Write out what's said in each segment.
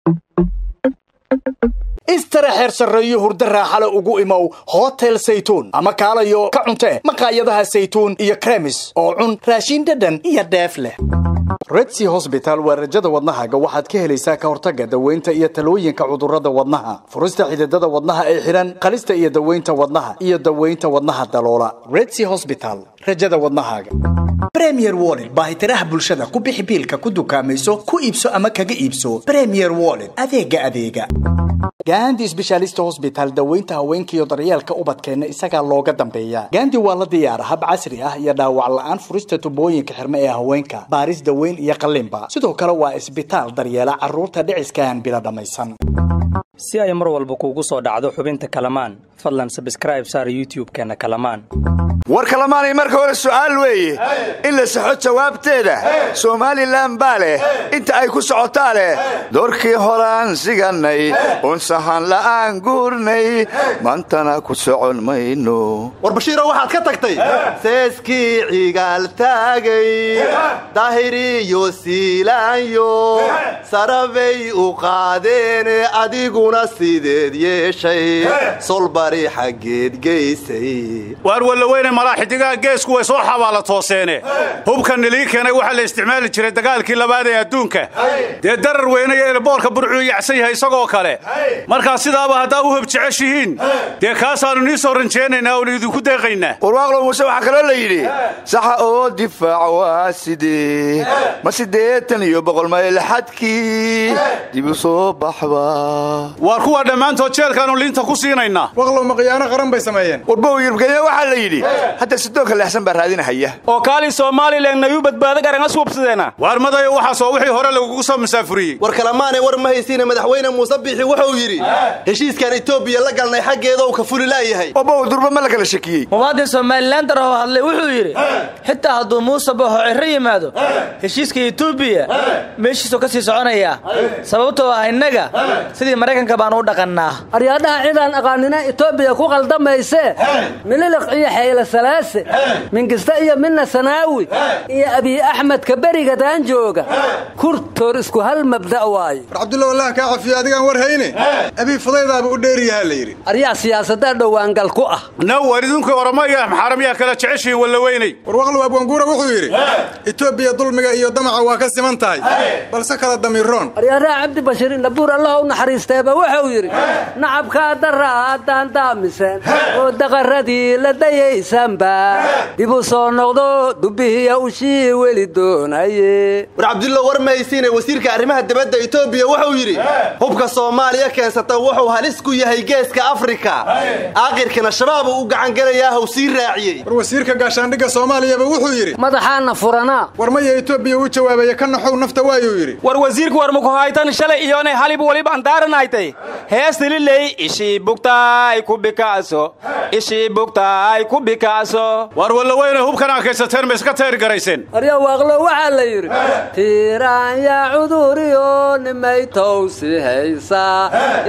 istara xeer sarreeyo hurdo raaxale ugu imow hotel saytuun ama kaalayo ka cuntee maqaayadaha saytuun iyo kremis oo cun raashin dhadhan iyo dheef leh redsi hosbital waa rajada wadnahaaga waxaad ka helaysaa ka hortagga daweynta iyo talooyinka cudurrada wadnaha furista xididada wadnaha ee xidhan qalista iyo daweynta wadnaha iyo daweynta wadnaha daloola redsi hosbital rajada wadnahaaga premier wallet baahitiraha bulshada ku bixi biilka ku dukaamayso ku iibso ama kaga iibso premier wallet adeega adeega gandi sbeshaalista hosbital daweynta haweenkaiyo daryeelka ubadkeenna isagaa looga dambeeya gandi waa la diyaara hab casri ah iyo dhaawac la'aan furista tubooyinka xirme ee haweenka baaris daweyn iyo qalliinba sidoo kale waa isbitaal daryeela carruurta dhiciskaan bila dhammaysan si ay mar walba kuugu soo dhacdo xubinta kalamaan fadlan sabskraib saar youtub-keenna kalamaan war kalamaanay marka hore su'aal weeye in la saxo jawaabteeda somalilan baa leh inta ay ku socotaa leh doorkii horaan sigannay un sahan la'aan guurnay maantana ku socon mayno war bashiiro waxaad ka tagtay seeskii cigaaltaagay daahiriyo siilaanyo sarabay u qaadeene adiguna sideed yeeshay solbari xaggeed geysay waar wallaweyne malaa xidigaha geesku way soo xabaala tooseene hubka nilii keenay waxaa la isticmaali jiray dagaalkii labaad ee adduunka dee darar weynaya elboorka burcuu yacsan yahay isagoo kale markaa sidaaba haddaa u hub jeceshihiin dee kaasaannu nii soo ranjeenaynaa oonu idinku deeqaynaa warwaaqlo muuse waxaa kaloo la yidhi saxa oo difaac waa sidee ma siddeetan iyo boqol mayl xadkii dib u soo baxba waar kuwaa dhammaantood jeelkaannu liinta ku siinaynaa waqlow ma khiyaano qaran bay sameeyeen warbow yurubkenya waxaa la yidhi hadda sidoonka leexsan baa raadinahaya oo kaali somalilan nayuu badbaado garanga suubsadeena waar madayo waxaasoo wixii hore lagugu soo masaafuriyey war kalamaanay war ma haysiine madaxweyne muuse biixi wuxuu yidhi heshiiskan etoobiya la galnay xaggeeda uu ka fuli laayahay obow durba ma la kala shakiyey muwaadin somalilan daroo hadlay wuxuu yidhi xitaa hadduu muuse baxo cirro yimaado heshiiska etoobiya meeshiisuu ka sii soconayaa sababtoo ah innaga sidii maraykanka baan u dhaqannaa aryaadhaha cidaan aqaanina etoobiya ku qaldamayse mililiq iyo xayle salaase mingista iyo midna sanaawi iyo abiy axmedka berigadaan jooga kurtoor isku hal mabda' waaye war cabdulla wallaah kaa cafiyo adigaan war hayne abiy fudaydaaba u dheeriyahaa la yidhi aryaa siyaasaddaa dhowaangal ku ah naw waar idinku oramo iyo maxaaramiyaa kala jeceshihiin wallaweynay war waqlow abwanguura wuxuu yidhi etoobiya dulmiga iyo damaca waa ka siman tahay balse kala damiiroon aryaaraha cabdi bashiir indhabuur allah u naxariisteeba wuxuu yidhi nacabkaa daraa haddaan daamiseen oo daqaradii la dayaysanba dib u soo noqdo dubbihiya ushii weli doonaye war cabdullo war ma haysiine wasiirka arrimaha dibadda etoobiya wuxuu yidhi hubka soomaaliya keensata wuxuu halis ku yahay geeska afrika aakhirkana shabaab uu u gacangelayaa haw sii raaciyey war wasiirka gaashaandhigga soomaaliyaba wuxuu yidhi madaxaana furanaa war maya etoobiya u jawaabaya ka naxow nafta waayuu yidhi war wasiirku war mukuhaytan shalay iyoonay halib waliba andaaranaytay heestililey ishii bugtaay ku bikaaso ishii bugtaay ku bikaaso waar wallaweyne hubkan aa kaysateen ma iska tayr garayseen arya waaqlo waxaa la yidhi tiiraanya cuduriyo nimay towsi haysaa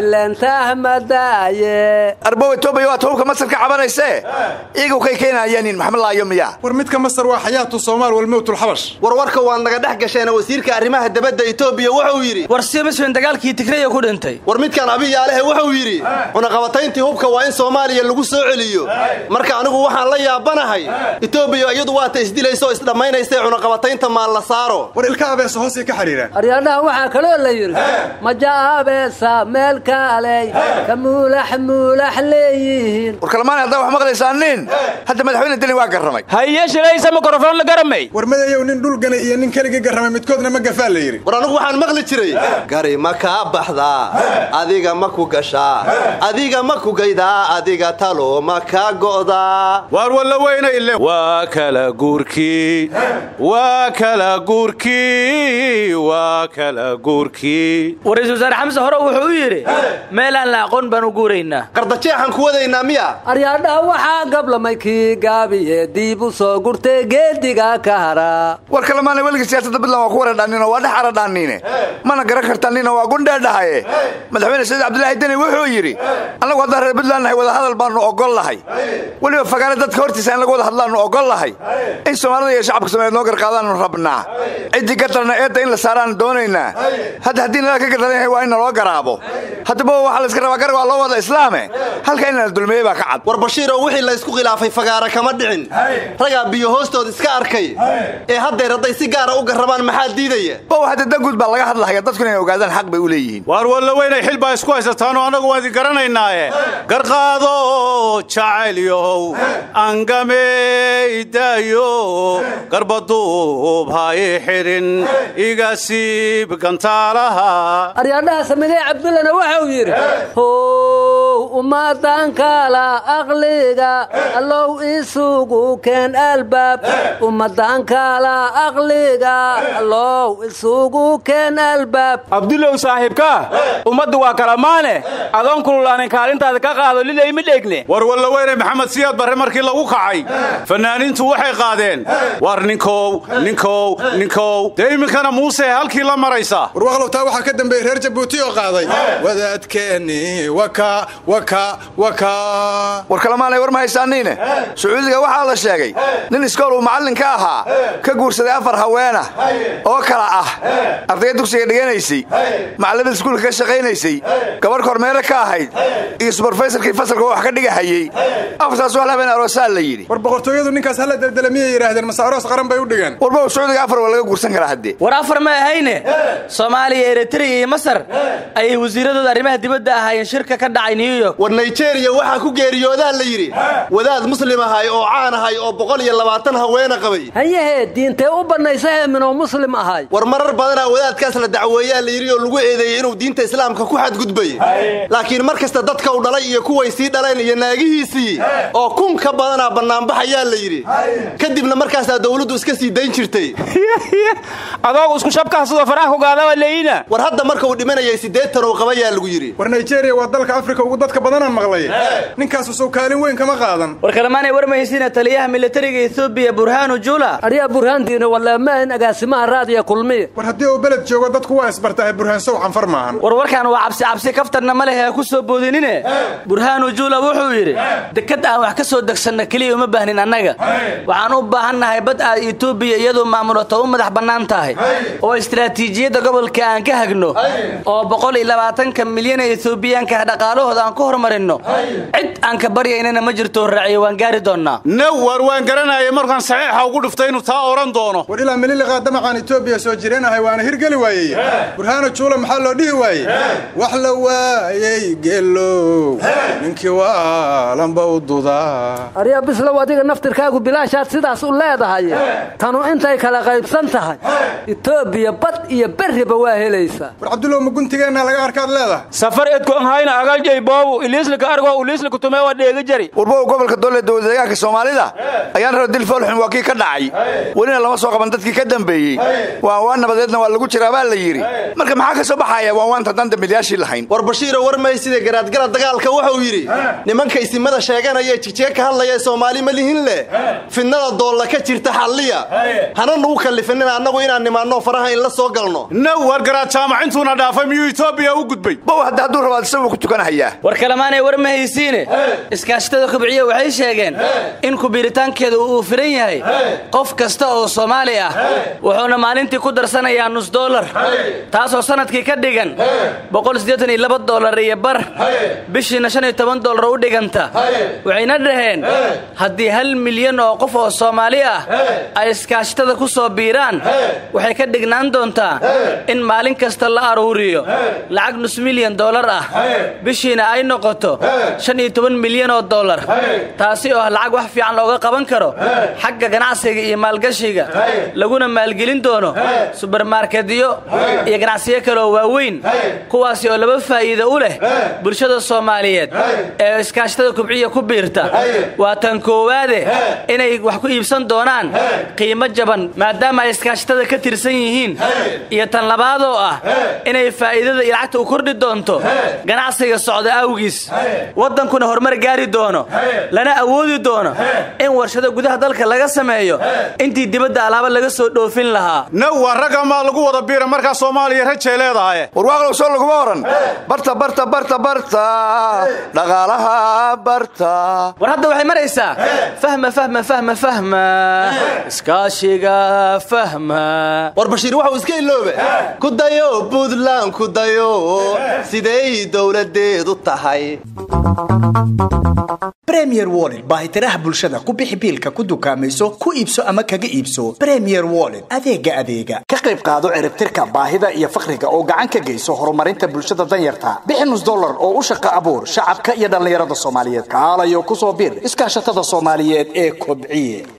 ilantahmadaaye arbow etoobiya waata hubka masar ka cabanaysee iyagu kay keenayaanin maxmed laayo miyaa war midka masar waa xayaatu soomaal walmowtulxabash warwarka waad naga dhex gasheena wasiirka arrimaha dibadda etoobiya wuxuu yidhi war simiswen dagaalkii tigraya ku dhintay war midkan abiyaalehe wuxuu yidhi cunaqabatayntii hubka waa in soomaaliya lagu soo celiyo marka anigu waxaan la yaabanahay etoobiya iyadu waata isdilaysa oo isdhammaynaysa cunaqabataynta maal la saaro war ilka abeesa hoosay ka xidhiiraan aryaadhaha waxaa kaloo la yidhi majaabeesa meel kaaley ka muulax muulax leeyihiin war kalamaana haddaa wax maqlaysaan nin hadda madaxweyne deni waa garramay haye shilaysa mikrofon la garamay war madayow nin dhulgana iyo nin keligii garramay midkoodna ma gafaa la yidhi war anigu waxaan maqli jiray gari ma kaa baxdaa adiga ma ku gashaa adiga ma ku gaydaa adiga talo ma kaa go'daa waar wallaweyne ile waa kala guurkii waa kala guurkii waa kala guurkii war-iisul wasaare xamse hore wuxuu u yidhi meelaan la aqoon baan u guuraynaa qardajeexan ku wadaynaa miya aryaadhaha waxaa gablamay kii gaabiye diib u soo gurtay geediga ka hara war kalamaana weligii siyaasadda puntland waa ku waradhaanino waa dhex aradhaaniine mana garan kartaanina waa gundheedhahaye madaxweyne saciid cabdilaahi deni wuxuu yidhi annagu haddaan reer puntland nahay wadahadal baannu ogol lahay weliba fagaare dadka hortiisa in laga wada hadlaannu ogol lahay in soomaalida iyo shacabka soomaaliyeed noo garqaadaannu rabnaa ciddii gardarna eedda in la saaraannu doonaynaa hadda haddii nala ka gardaran yahay waa in naloo garaabo haddaba waxaa layska rabaa garab waa loo wada islaame halka in la dulmeeyey baa ka cad war bashiiroo wixii laysku khilaafay fagaara kama dhicin ragaa biyo hoostood iska arkay ee haddeer hadday si gaara u garrabaan maxaa diidaya bow hadda danguud baa laga hadlahaya dadku inay ogaadaan xaq bay u leeyihiin waar walla weynay xil baa isku haysataanoo annagu waan idin garanaynaaye garqaado jacaylyow angameydaayo garbaduub ha i xidhin iga siib gantaalaha aryaadhaha samigay cabdullana waxau yidhi how ummadaankala aqliga allow isugu keen albaab ummadaankala aqliga allow isugu keen albaab abdulow saaxiibka ummaddu waa kalamaane adoon kululaanin kaalintaada ka qaado lilay ma dheegne war walla weynay maxamed siyaad barre markii lagu kacay fannaaniintu waxay qaadeen war ninkow ninkow ninkow dee iminkana muuse halkii la maraysa warwaqlow taa waxaa ka dambeeyey reer jabuuti oo qaaday wadaadkeeni waka waka waka war kalamaanay war ma haysaaniine sacuudiga waxaa la sheegay nin iskool uu macallin ka ahaa ka guursaday afar haweenah oo kala ah ardayga dugsiga dhiganaysay macallimada iskuulka ka shaqaynaysay gabadh kormeere ka ahayd iyo subarfaysarkii fasalka wax ka dhigahayey afartaas wax labeen aroosaa la yidhi war boqortooyadu ninkaas hala deldela miyay yidhaahdeen mase aroos qaran bay u dhigeen warba sacuudiga afar waa laga guursan karaa haddee war afar ma ahayne soomaaliya eritrea iyo masar ayay wasiiradooda arrimaha dibadda ahaayeen shirka ka dhacay new york war nigeriya waxaa ku geeriyoodaa la yidhi wadaad muslim ahay oo caan ahay oo boqol iyo labaatan haweena qabay hayahee diintee u bannaysa heeminoo muslim ahay war marar badanaa wadaadkaas la dacweeyaa la yidhi oo lagu eedeeyey inuu diinta islaamka ku xadgudbay laakiin mar kasta dadka u dhalay iyo kuway sii dhaleen iyo naagihiisii oo kun ka badanaa bannaanbaxayaa la yidhi kadibna markaasaa dawladdu iska sii dayn jirtay adoogu isku shabkaha sidoo faraha ku gaadaba leeyina war hadda marka uu dhimanayay siddeetan uu qabayaa lagu yidhi war nigeriya waa dalka afrika ugu dadka badanaan maqlay ninkaasu sow kaalin weyn kama qaadan war kalemaanay warmaysiina taliyaha militariga etoobiya burhaanu jula aryaa burhaantiina walaamahin agaasimaha raadiya kulmiya war haddii uu beled joogo dadku waa isbartahay burhaan sow canfar maahan war warkaan waa cabsi cabsi kaftarna ma lehe ha ku soo boodinine burhaanu jula wuxuu yidhi dekad aan wax ka soo degsanna keliya uma baahnin annaga waxaan u baahannahay bad aad etoobiya iyadoo maamulato u madax bannaan tahay oo istaraatiijiyadda gobolka aan ka hagno oo boqol iyo labaatanka milyan ee etoobiyaanka dhaqaalahooda aan ku horumarinno cid aan ka baryaynana ma jirto raaciyo waan gaari doonnaa now waar waan garanayay markaan saxiixa ugu dhiftay inuu taa odhan doono war ilaa mililiqaa damacaan etoobiya soo jireen ahay waana hirgeli waayey burhaano juula maxaa loo dhihi waayey wax la waayey geelow ninkii waalanba u dudaa aryaa bislow adiga naftirkaagu bilaashaad sidaas u leedahay tanu intay kala qaybsan tahay etoobiya bad iyo berriba waa helaysaa war cabdulow ma guntigeenna laga arkaad leedahay safar edkoon hayna agaljay boobu iliislika argo iliislika tume waa dheega jari warbow gobolka doole dowlad deegaanka soomaalida ayaan raba dil foolxun waa kii ka dhacay welina lama soo qaban dadkii ka dambeeyey waan waan nabadeedna waa lagu jiraa baa la yidhi marka maxaa ka soo baxaya waan waanta haddaan dambilyaashii lahayn war bashiiro war maysida garaadgala dagaalka wuxuu yidhi nimanka isimada sheeganaya jigjiga ka hadlaya ee soomaali ma lihin leh fidnada doolla ka jirta xalliya hana nugu kallifinina annagu inaan nimaanno faraha in la soo galno now waar garaad jaamacintuuna dhaafay miyuu etoobiya u gudbay bow hadda hadduu rabaad isagu ku tukanahayaa war kalemaanay war ma haysiine iskaashatada kubciya waxay sheegeen in kubiiritaankeeda uu firan yahay qof kasta oo soomaali ah wuxuuna maalintii ku darsanayaa nus dolar taasoo sanadkii ka dhigan dolar iyo bar bishiina dolar u dhiganta waxayna dhaheen haddii hal milyan oo qof oo soomaali ah ay iskaashatada ku soo biiraan waxay ka dhignaan doontaa in maalin kasta la aruuriyo lacag nus milyan dolar ah bishiina ay noqoto milyan oo dolar taasi oo ah lacag wax fiican looga qaban karo xagga ganacsiga iyo maalgashiga laguna maalgelin doono subermarketyo iyo ganacsiyo kaleoo waaweyn kuwaasi oo laba faa'iido u leh bulshada soomaaliyeed ee iskaashatada kubciya ku biirta waa tan koowaade inay wax ku iibsan doonaan qiimo jaban maadaama ay iskaashatada ka tirsan yihiin iyo tan labaadoo ah inay faa'iidada iyo lacagta u kordhi doonto ganacsiga socda awgi awgiis waddankuna horumar gaari doono lana awoodi doono in warshado gudaha dalka laga sameeyo intii dibadda alaaba laga soo dhoofin lahaa nawa ragga maa lagu wada biira markaa soomaaliya rajay leedahay warwaaqlow soo laguma oran barta barta barta barta dhaqaalaha barta war hadda waxay maraysaa fahma fahma fahma fahma iskaashiga fahma war bashiir waxuu iska iloobe ku dayo buntland ku dayo siday dowladeedu tahay bremier wollet baahitiraha bulshada ku bixi biilka ku dukaamayso ku iibso ama kaga iibso bremier wollet adeega adeega ka qayb qaado ciribtirka baahida iyo fakriga oo gacan ka geyso horumarinta bulshada danyarta bixi nus dollar oo u shaqo abuur shacabka iyo dhallinyarada soomaaliyeed kaalayo ku soo bir iskaashatada soomaaliyeed ee kobciye